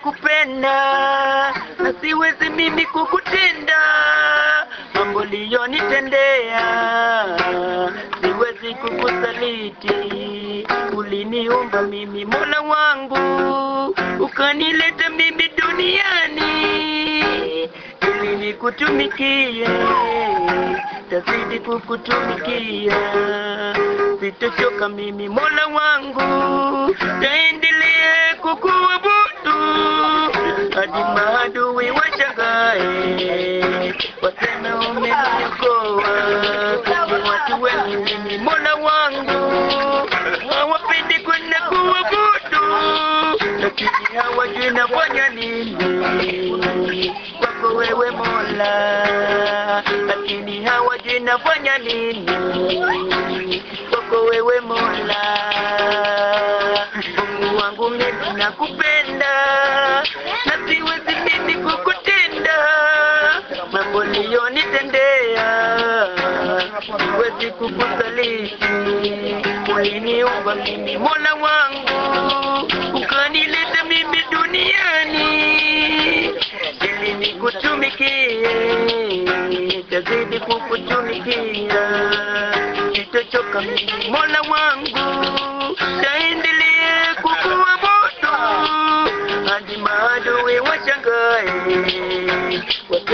nakupenda na siwezi mimi kukutenda mambo liyonitendea siwezi kukusaliti uliniumba mimi mola wangu ukanileta mimi duniani ili nikutumikie tazidi kukutumikia sitochoka mimi mola wangu taendelee kukuabudu hadi maadui washangae waseme umeniokoa ni watu wengi mimi mola wangu hawapendi kwenda kuabudu lakini hawajui nafanya nini kwako wewe mola lakini hawajui nafanya nini kwako wewe mola mungu wangu mimi nakupenda na siwezi mimi kukutenda mambo liyonitendea siwezi kukusaliti uliniumba mimi mola wangu ukanileta mimi duniani ili nikutumikie tazidi kukutumikia sitochoka mimi mola wangu taendelee kukuabudu hadi maadui washangae